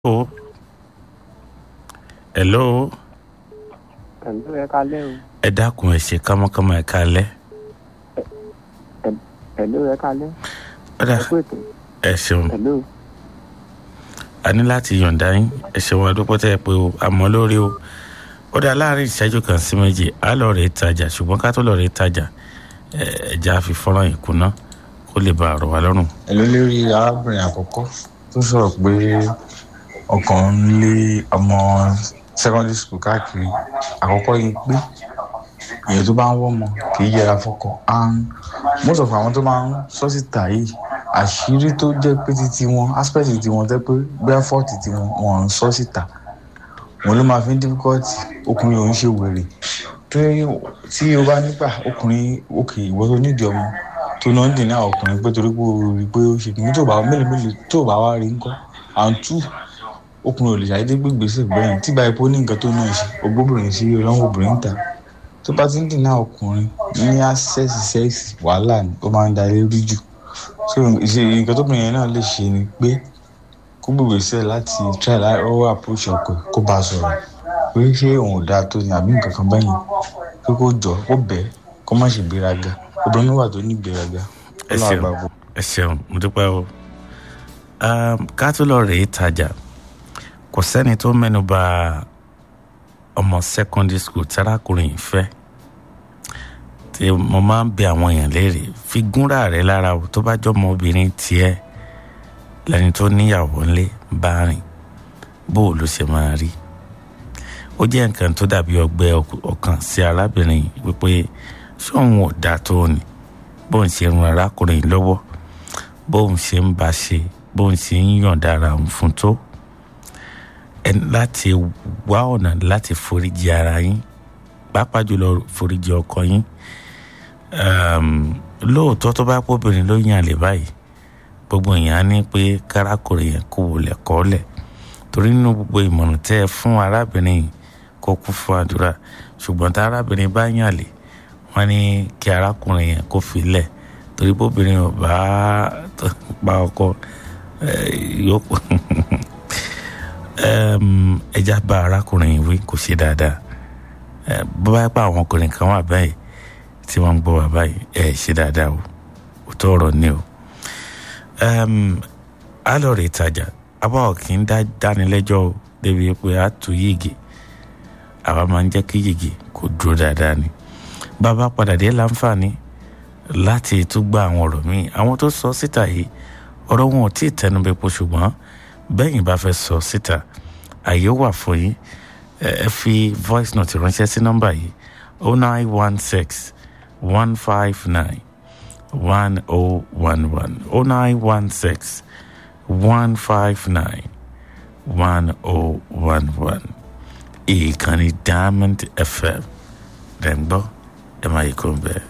Hello. Hello. Hello, ẹ kalẹ́ o. Ẹ dákun ẹ ṣe kámọ́kámọ́ ẹ kalẹ́. Hello, ẹ kalẹ́. Ọ̀dà Ẹ kú ètò. ẹ ṣeun. Hello. A ní láti yọ̀ǹda yín. Ẹ ṣeun adúpọ̀ tẹ́ ẹ pé o. Àmọ́ lórí o. Ó dá láàrin ìṣẹ́jú kan sí méjì. A lọ rèé tajà ṣùgbọ́n ká tó lọ rèé tajà. ẹ, Ẹja fi fọ́nrán yìí kùnà kó lè bá àrò wa lọ́rùn. èló lérí arábìnrin àkọ́kọ́ tó sọ̀rọ̀ pé ọkàn ń lé ọmọ secondary school káàkiri àkọ́kọ́ yìí pé èèyàn tó bá ń wọ́mọ kì í yẹra fọ́kọ and most of àwọn tó máa ń sọ síta yìí àṣírí tó jẹ́ pé títí wọn aspect títí wọn jẹ́ pé bẹ́ẹ̀ fọ́ọ̀tì tí wọn wọn ń sọ síta wọn ló máa fi ń difficult ọkùnrin òun ṣe wèrè tí tí o bá nígbà ọkùnrin òkè ìwọ tó nídìí ọmọ tó náà ń dènà ọkùnrin pé torí pé o rí i pé ó ṣe kìíní tó bá mélòó mélòó tó bá wá rí ńkọ́ and two ọkùnrin ò lè ṣàdédé gbé gbèsè bẹ́ẹ̀ tí báyìí pé ó ní nǹkan tó náà ṣe ògbóbìnrin sí ọlọ́wọ́ obìnrin ta tó bá ti ń dènà ọkùnrin ní access sex wàhálà ni ó máa ń da ilé rú jù so ìṣe nǹkan tóbìnrin yẹn náà lè ṣe ni pé kó gbé gbèsè láti try lọ́wọ́ approach ọkọ ẹ̀ kó bá a sọ̀rọ̀ pé ṣé òun ò dáa tó ni àbí nǹkan kan bẹ́yìn pé kó jọ kó bẹ́ẹ̀ kó má ṣe gbéraga obìnrin wà tó ní gbéraga Ẹ ó náà ṣeun. gbàgbọ́. ẹ ṣeun mo dúpẹ́ o Um, ká tó lọ rèé tajà kò sẹ́ni tó mẹ́nu bà ọmọ secondary school tárákùnrin yìí fẹ́ tí mo máa ń bẹ àwọn èèyàn léèrè fi gúnra rẹ lára o tó bá jọmọ obìnrin tiẹ̀ lẹni tó níyàwó ńlé bá rìn bó o ló ṣe máa rí ó jẹ́ nǹkan tó dàbí ọgbẹ́ ọk- ọkàn sí arábìnrin yìí wípé ṣé òun ò dáa tó ni bóun ṣe ran arákùnrin yìí lọ́wọ́ bóun ṣe ń bá ṣe bóun ṣe ń yọ̀ǹda ara òun fún tó ẹ ní láti wá ọ̀nà láti foríjì ara yín pàápàá jùlọ foríjì ọkọ yín um, lóòótọ́ tó bá pọ́bìnrin ló yàn lè báyìí gbogbo èèyàn á ní pé kárákùnrin yẹn kò wọlé kọ́lẹ̀ torí nínú gbogbo ìmọ̀ràn tẹ́ ẹ fún arábìnrin yìí kó kú fún àdúrà ṣùgbọ́n tá arábìnrin bá yàn lè wọ́n ní kí arákùnrin yẹn kó fi lẹ̀ torí bóbìnrin ò bá pa ọkọ eh, yóò Em, ẹja bá arákùnrin yìí wí kò ṣe dáadáa Eh, bó bá pa àwọn ọkùnrin kan wà báyìí tí wọ́n ń gbọ́ wà báyìí ẹ ṣe dáadáa o òótọ́ ọ̀rọ̀ ni o Em, a lọ rè tajà àwa ò kì í dá dánilẹ́jọ́ o débi pé a tù yìgì àwa máa ń jẹ́ kí yìgì kó dúró dáadáa ni bàbá padà dé láǹfààní láti tún gba àwọn ọ̀rọ̀ míì àwọn tó sọ síta yìí ọ̀rọ̀ wọn ò tí ì tẹnubẹ́pọ̀ ṣùgbọ́n bẹ́yìn bá fẹ́ sọ síta àyè wà fún yín ẹ ẹ fi voice note ránṣẹ́ sí nọ́mbà yìí oh nine one six one five nine one oh one one oh nine one six one five nine one oh one one ìkànnì diamond fm rẹ̀ ń gbọ́ ẹ máa yí kó ń bẹ́ẹ̀.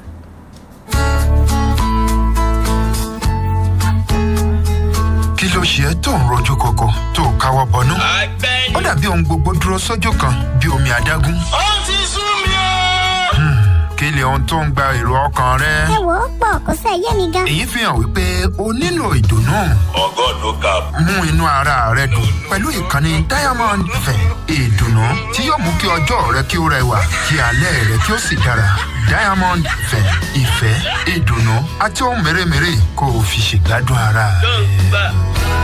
kí ló ṣe ẹ́ tó ń rojú kọkọ tó o káwọ́ bọnú. ó dàbí ohun gbogbo dúró sójú kan bí omi adágún. ó ti sú mi o. kí lè ohun tó ń gba èrò ọkàn rẹ. ẹ wò ó pọ̀ kó sẹ́ yé mi gan. èyí fi hàn wípé o nílò ìdùnnú. ọgọ́ ló ga. mú inú ara rẹ dùn pẹ̀lú ìkànnì diamond fẹ̀ ìdùnnú tí yóò mú kí ọjọ́ rẹ kí ó rẹwà kí alẹ́ rẹ kí ó sì dára. diamond fẹ̀ ìfẹ́ ìdùnnú àti ohun mèremère kó o fi ṣègbádùn ara rẹ.